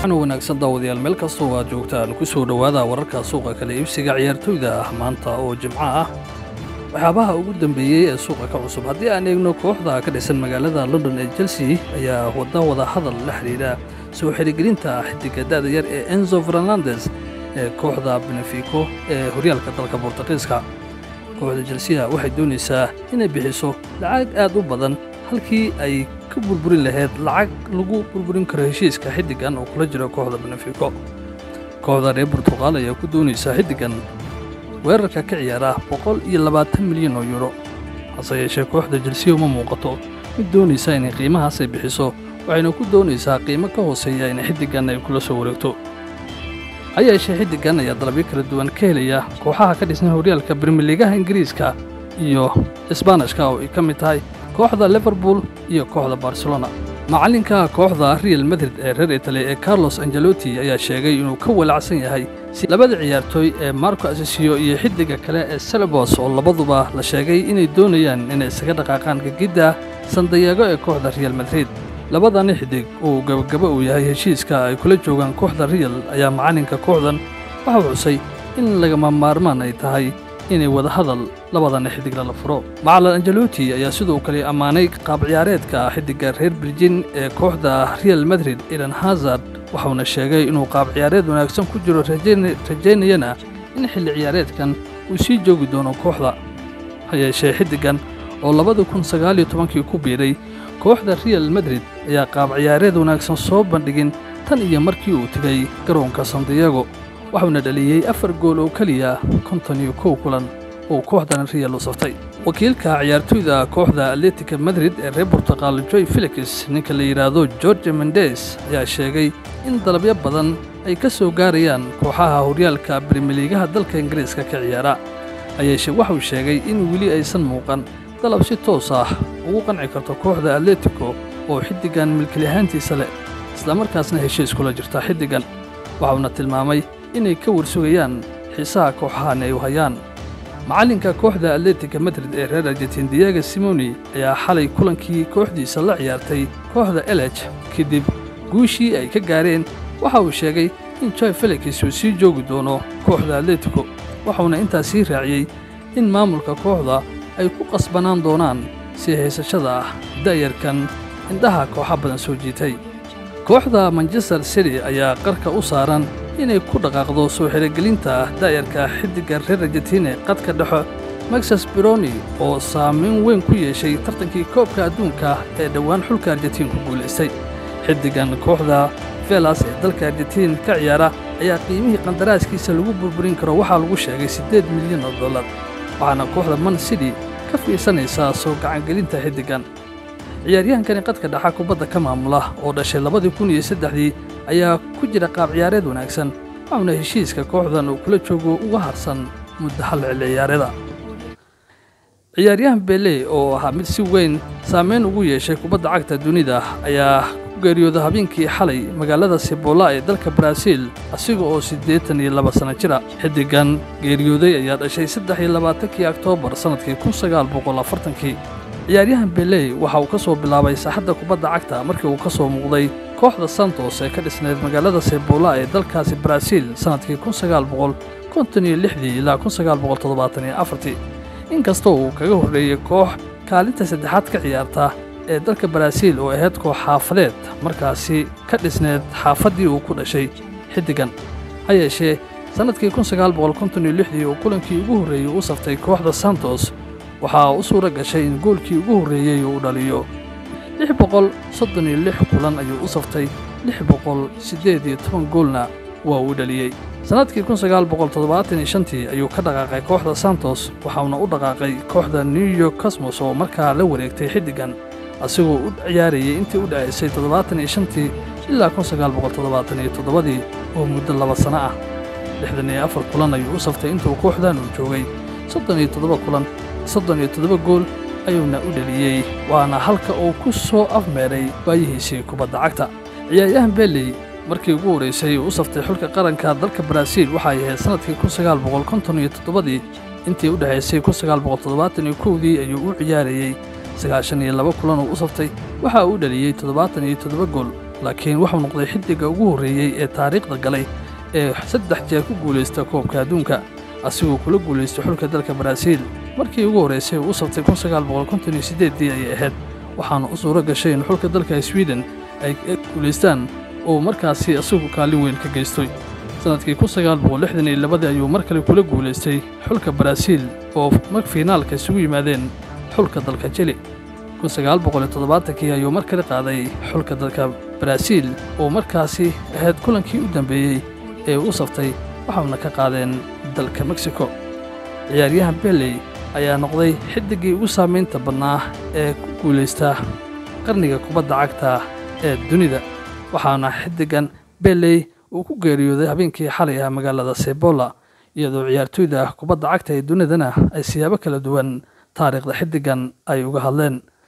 waxaana wanaagsan daawadayaal meel kastoo aad joogtaan ku soo dhowaada wararka suuqa kale iibsiga ciyaartoyda ah maanta oo jimco ah waxyaabaha ugu dambeeyey ee suuqa ka cusub haddii aan eegno kooxda ka dhisan magaalada london ee chelsea ayaa wadda wada hadal la xidhiidha soo xirigelinta xidiga da'da yar ee enzo fernandes ee kooxda benefico ee horyaalka dalka bortuqiiska kooxda chelsea waxay doonaysaa inay bixiso lacag aad u badan halkii ay ka burburin lahayd lacag lagu burburin karo heshiiska xiddigan oo kula jiro kooxda benefico kooxda reer burtuqaal ayaa ku doonaysaa xiddigan weerarka ka ciyaara boqol iyo labaatan milyan oo yuuro hase yeeshee kooxda jelsiya uma muuqato mid doonaysa inay qiimahaasay bixiso waxayna ku doonaysaa qiimo ka hooseeya in xiddigan ay kula soo wareegto ha yeeshee xiddigan ayaa dalabyo kala duwan ka helaya kooxaha ka dhisnay horyaalka brimilegaha ingiriiska iyo isbaanishka oo ay ka mid tahay kooxda liverpool iyo kooxda barcelona macallinka kooxda real madrid ee reer itali ee carlos angelotti ayaa sheegay inuu ka walacsan yahay si labada ciyaartooy ee marco asisiyo iyo xiddiga kale ee selebos oo labaduba la sheegay inay doonayaan inay isaga dhaqaaqaan gegidda sandayago ee kooxda real madrid labadani xiddig uu gabagaba uu yahay heshiiska ay kula joogaan kooxda real ayaa macallinka kooxdan waxau xusay in lagama maarmaan ay tahay inay wada hadal labadana xiddigna la furo macalin angelotti ayaa sidoo kale ammaanay qaab ciyaareedka xiddigga reer birjin ee kooxda real madrid eden hazard waxauna sheegay inuu qaab ciyaareed wanaagsan ku jiro rajaynayana in xilli ciyaareedkan uu sii joogi doono kooxda ha yeeshee xiddiggan oo labada kun sagaaliyo tobankii ku biiray kooxda real madrid ayaa qaab ciyaareed wanaagsan soo bandhigin tan iyo markii uu tegay garoonka sandiyago waxuuna dhaliyey afar gool oo keliya konton iyo kow kulan uu kooxdan real u saftay wakiilka ciyaartoyda kooxda atletica madrid ee reer burtuqaal joy felix ninka la yidhaahdo george mendes ayaa sheegay in dalabyo badan ay ka soo gaarayaan kooxaha horyaalka brimilegaha dalka ingiriiska ka ciyaara hayeeshee waxuu sheegay in weli aysan muuqan dalab si toos ah ugu qanci karto kooxda atletico oo xiddigan milkilahaantiisa leh islamarkaasna heshiis kula jirta xiddigan waxauna tilmaamay inay ka warsugayaan xiisaha kooxahan ay u hayaan macallinka kooxda atletica madrid ee reer argentin diego simoni ayaa xalay kulankii kooxdiisa la ciyaartay kooxda elej kadib guushii ay ka gaareen waxa uu sheegay in joy felix uu sii joogi doono kooxda atletico waxauna intaas sii raaciyey in maamulka kooxda ay ku qasbanaan doonaan si haysashada ah da'yarkan indhaha kooxa badan soo jiitay kooxda manchester city ayaa qarka u saaran inay ku dhaqaaqdo soo xirigelinta da'yarka xiddigga reer argentine qadka dhexo maxas bironi oo saamayn weyn ku yeeshay tartankii koobka adduunka ee dhowaan xulka argentiin ku guulaystay xiddiggan kooxda velas ee dalka argentiin ka ciyaara ayaa qiimihii qandaraaskiisa lagu burburin karo waxaa lagu sheegay siddeed milyan oo dollar waxaana kooxda man city ka fiirsanaysaa soo gacangelinta xiddiggan ciyaaryahankani qadka dhaxa kubadda ka maamula oo dhashay labadii kun iyo saddexdii ayaa ku jira qaab ciyaareed wanaagsan waxauna heshiiska kooxdan uu kula joogo uga harsan muddo hal xilli ciyaareeda ciyaaryahan bele oo ahaa mid si weyn saamayn ugu yeeshay kubadda cagta dunida ayaa ku geeriyooda habeenkii xalay magaalada sibola ee dalka baraaziil asiga oo siddeetan iyo laba sanno jira xiddiggan geeriyooday ayaa dhashay saddex iyo labaatankii oktoobar sannadkii kun sagaal boqol afartankii ciyaaryahan beley waxa uu ka soo bilaabay saaxadda kubadda cagta markii uu ka soo muuqday kooxda santos ee ka dhisnayd magaalada sebola ee dalkaasi baraaziil sannadkii kun sagaal boqol konton iyo lixdii ilaa kun sagaal boqol toddobaatan iyo afartii inkastoo uu kaga horreeyey koox kaalinta saddexaad ka ciyaarta ee dalka baraaziil oo ahayd koox xaafadeed markaasi ka dhisneed xaafaddii uu ku dhashay xiddigan ha yeeshee sannadkii kun sagaal boqol konton iyo lixdii uu kulankii ugu horreeyey u saftay kooxda santos waxaa u suura gashay in goolkii ugu horreeyey uu dhaliyo lix boqol soddon iyo lix kulan ayuu u saftay lix boqol siddeed iyo toban goolna waa uu dhaliyey sannadkii kun sagaal boqol toddobaatan iyo shantii ayuu ka dhaqaaqay kooxda santos waxauna u dhaqaaqay kooxda new york cosmos oo markaa la wareegtay xiddiggan asigoo u ciyaarayay intii u dhacaysay toddobaatan iyo shantii ilaa kun sagaal boqol toddobaatan iyo toddobadii oo muddo laba sanno ah lixdan iyo afar kulan ayuu u saftay intuu kooxdan uu joogay soddon iyo toddoba kulan soddon iyo toddoba gool ayuuna u dheliyey waana halka uu ku soo afmeeray waayihiisii kubadda cagta ciyaaryahan beley markii ugu horraysay uu u saftay xulka qaranka dalka baraaziil waxay ahayd sannadkii kun sagaal boqol konton iyo toddobadii intii u dhexaysay kun sagaal boqol toddobaatan iyo kowdii ayuu u ciyaarayey sagaashan iyo laba kulan uu u saftay waxa uu dhaliyey toddobaatan iyo toddoba gool laakiin wuxuu noqday xiddigga ugu horreeyey ee taariikhda galay ee saddex jeer ku guulaysta koobka adduunka asigoo kula guulaystay xulka dalka baraaziil markii ugu horraysay uu u sabtay kunsagaalboqolkontoniyosideeddii ayay ahayd waxaana u suuro gashay in xulka dalka swiden ay guulaystaan oo markaasi isagu kaalin weyn ka geystay sannadkii kunsagaalboqollixdan iyo labadii ayuu mar kale kula guulaystay xulka baraaziil oo mar fiinaalka isugu yimaadeen xulka dalka jili kunsagaalboqoliyotoddobaatankii ayuu mar kale qaaday xulka dalka baraaziil oo markaasi ahayd kulankii u dambeeyey ee u saftay waxauna ka qaadeen dalka meksiko ciyaaryahan beley ayaa noqday xiddiggii ugu saamaynta badnaa ee ku guulaysta qarniga kubadda cagta ee dunida waxaana xiddiggan beley uu ku geeriyooday habeenkii xalay ah magaalada sebola iyadoo ciyaartoyda kubadda cagta ee dunidana ay siyaabo kala duwan taariikhda xiddiggan ay uga hadleen